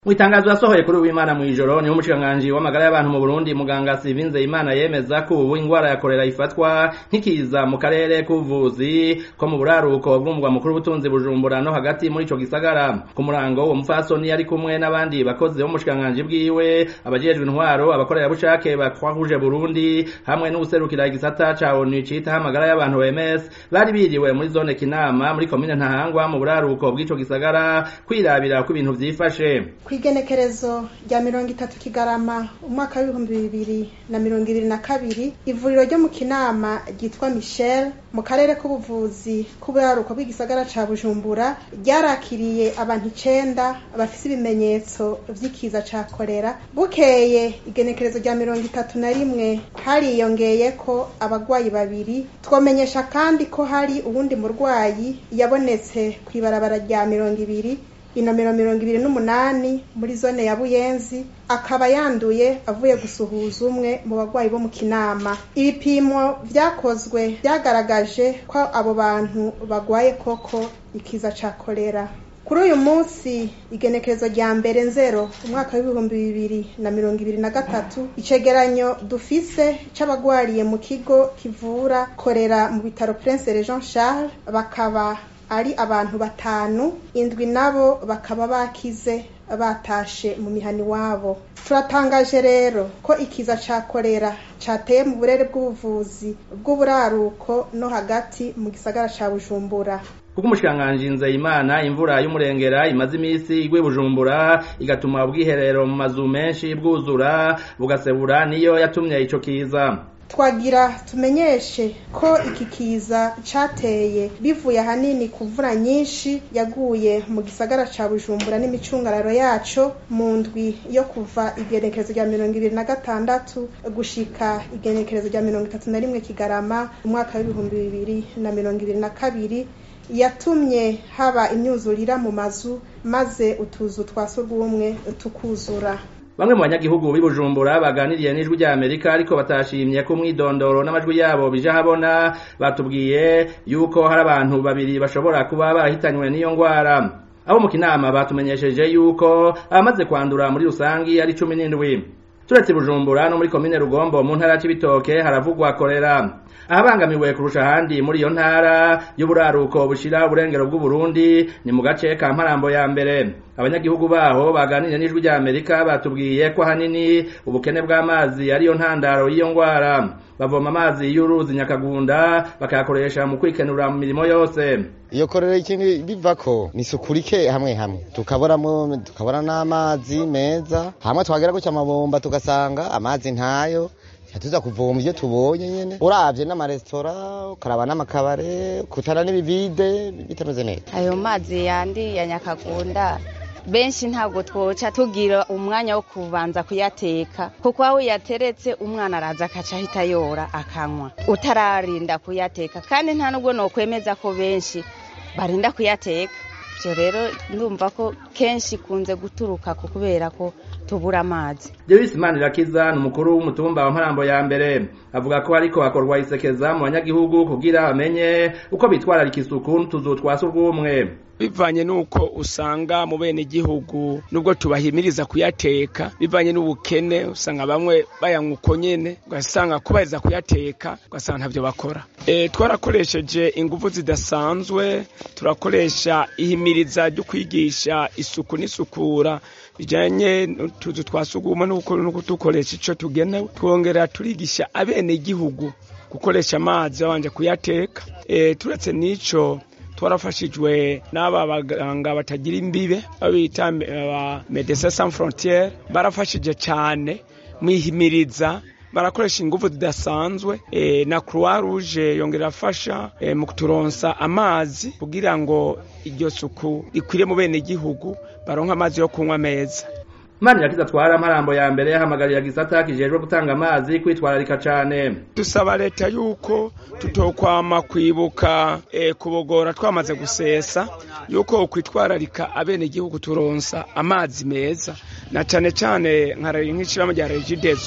Mw'itangazo yasohoye kuri uwimana mw'ijoro niho umushikiranganji w'amagara y'abantu mu Burundi muganga Sivinze Imana yemeza ko ubu ingwara ya kolera ifatwa nk'ikiza mu karere k'ubuvuzi ko mu buraruko bw'umugwa mukuru w'ubutunzi Bujumbura no hagati muri ico gisagara ku murango uwo mupfasoni yari kumwe n'abandi bakozi bo mu bushikiranganji bwiwe abajejwe intwaro abakorerabushake ba Croix Rouge Burundi hamwe n'uwuserukira igisata ca ONU citaho amagara y'abantu OMS bari biriwe muri zone Kinama muri komine Ntahangwa mu buraruko bw'ico gisagara kwirabira ko ibintu vyifashe kw'igenekerezo rya mirongo itatu kigarama umwaka w'ibihumbi bibiri na mirongo ibiri na kabiri ivuriro ryo mu kinama ryitwa michel mu karere k'ubuvuzi k'uburaruko bw'igisagara ca bujumbura ryarakiriye abantu icenda bafise ibimenyetso vy'ikiza ca kolera bukeye igenekerezo rya mirongo itatu na rimwe hariyongeyeko abagwayi babiri twomenyesha kandi ko hari uwundi murwayi yabonetse kw'ibarabara rya mirongo ibiri inomero mirongo ibiri n'umunani muri zone ya buyenzi akaba yanduye avuye gusuhuza umwe mu bagwayi bo mu kinama ibipimo vyakozwe vyagaragaje ko abo bantu bagwaye koko ikiza ca kolera kuri uyu munsi igenekerezo rya mbere nzero umwaka w'ibihumbi bibiri na mirongo ibiri na gatatu icegeranyo dufise c'abagwariye mu kigo kivura kolera mu bitaro prince regent charles bakaba ari abantu batanu indwi nabo bakaba bakize batashe mu mihani wabo turatangaje rero ko ikiza ca kolera cateye mu burere bw'ubuvuzi bw'uburaruko no hagati mu gisagara ca bujumbura kuko umushikiranganji Nzeyimana imvura y'umurengera imaze imisi igwe bujumbura igatuma ubwiherero mu mazu menshi bwuzura bugasebura niyo yatumye ico kiza twagira tumenyeshe ko iki kiza cateye bivuye ahanini ku mvura nyinshi yaguye mu gisagara ca bujumbura n'imicungararo yaco mu ndwi yo kuva igenekerezo rya mirongo ibiri na gatandatu gushika igenekerezo rya mirongo itatu na rimwe kigarama umwaka w'ibihumbi bibiri na mirongo ibiri na kabiri yatumye haba imyuzurira mu mazu maze utuzu twa surwumwe tukuzura bamwe mu banyagihugu b'i Bujumbura baganiriye n'ijwi rya Amerika ariko batashimye ko umwidondoro n'amajwi yabo bija habona batubwiye yuko hari abantu babiri bashobora kuba barahitanywe n'iyo ngwara abo mu kinama batumenyesheje yuko abamaze kwandura muri rusangi ari cumi n'indwi turetse Bujumbura no muri komine Rugombo mu ntara y'Ibitoke haravugwa kolera ahabangamiwe kurusha ahandi muri iyo ntara y'uburaruko bushira uburengero bw'uburundi ni mu gace ka mparambo ya mbere abanyagihugu baho baganiriye n'ijwi rya amerika batubwiye ko ahanini ubukene bw'amazi ariyo ntandaro y'iyo ngwara bavoma amazi y'uruzi nyakagunda bakayakoresha mu kwikenura mu mirimo yose iyo korera ikintu bivako ni isuku rike hamwe hamwe tukaboramo tukabona n'amazi meza hamwe twagera gutya amabomba tugasanga amazi ntayo tuza kuvoma ivyo tubonye nyene uravye n'amaresitora ukaraba n'amakabare kutana n'ibivide bitameze neza ayo mazi yandi ya nyakagunda benshi ntabwo twoca tugira umwanya wo kubanza kuyateka kuko aho uyateretse umwana araza akaca ahita yora akanywa utararinda kuyateka kandi nta nubwo nokwemeza ko benshi barinda kuyateka ivyo rero ndumva ko kenshi kunze guturuka ku kubera ko tubura amazi Joyce Manirakiza ni umukuru w'umutumba wa Mparambo ya mbere avuga ko ariko hakorwa isekeza mu banyagihugu kugira bamenye uko bitwararika isuku n'utuzu twa surwumwe bivanye nuko usanga mu bene igihugu nubwo tubahimiriza kuyateka bivanye n'ubukene usanga bamwe bayanywa uko nyene ugasanga kubahiriza kuyateka ugasanga ntavyo bakora e, twarakoresheje ingufu zidasanzwe turakoresha ihimiriza ryo kwigisha isuku n'isukura bijanye n'utuzu twa sugumwe no dukoresha ico tugenewe twongera turigisha abene igihugu gukoresha amazi babanje kuyateka e, turetse n'ico twarafashijwe n'aba baganga batagira imbibe babita aba Medecins Sans Frontieres barafashije cyane mwihimiriza barakoresha ingufu zidasanzwe e, na Croix Rouge yongera afasha e, mu kuturonsa amazi kugira ngo iryo suku rikwire mu bene igihugu baronka amazi yo kunywa meza Mani yakiza twara mparambo ya mbere hamagarira gisata kijejwe gutanga amazi kwitwararika cane. Dusaba leta yuko tutokwama kwibuka e, kubogora twamaze gusesa yuko kwitwararika abene igihugu turonsa amazi meza na cane cane nk'ishirahamwe rya Regideso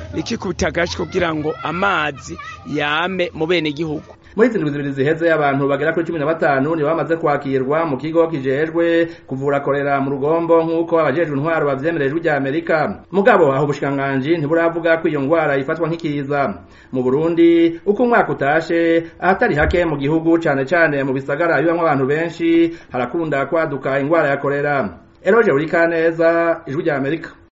rikikubita agashi kugira ngo amazi yame mu bene gihugu muri izi ndwi zibiri ziheze abantu bagera kuri cumi na batanu nibo bamaze kwakirwa mu kigo kijejwe kuvura korera mu rugombo nk'uko abajejwe intwaro bavyemerejwe rya amerika mugabo aho ubushikiranganji ntiburavuga ko iyo ngwara ifatwa nk'ikiza mu burundi uko umwaka utashe ahatari hake mu gihugu cane cane mu bisagara bibamwo abantu benshi harakunda kwaduka ingwara ya korera eroje urikaneza ijwi rya amerika